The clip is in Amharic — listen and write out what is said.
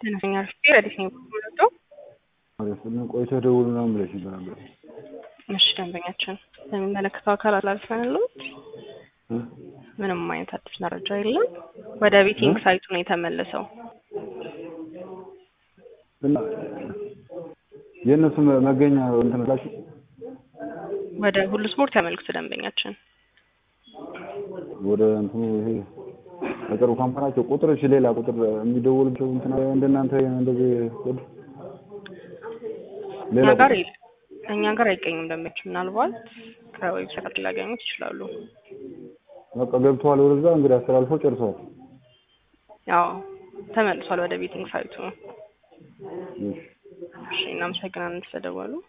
ተነስተኛ ርፌ ረዲት ነው የምወደው። ቆይቶ ደውሉ ምናምን ብለሽ ነበር። እሺ ደንበኛችን ለሚመለከተው አካል አላልፈንልዎት ምንም አይነት አዲስ መረጃ የለም። ወደ ቤቲንግ ሳይቱ ነው የተመለሰው። እና የእነሱ መገኛ እንትን ላችሁ ወደ ሁሉ ስፖርት ያመልክቱ ደንበኛችን ወደ እንትኑ ይሄ በቅርቡ ካምፓናቸው ቁጥር እሺ፣ ሌላ ቁጥር የሚደውልቸው እንትን እንደናንተ እንደዚህ ኮድ እኛ ጋር የለም። እኛ ጋር አይገኝም። ደንበኞች ምናልባት ከዌብሳይት ሊያገኙት ይችላሉ። በቃ ገብተዋል ወደዛ እንግዲህ አስተላልፈው ጨርሰዋል። ያው ተመልሷል ወደ ቤቲንግ ሳይቱ። እሺ እሺ እናመሰግናለን ስለደወሉ።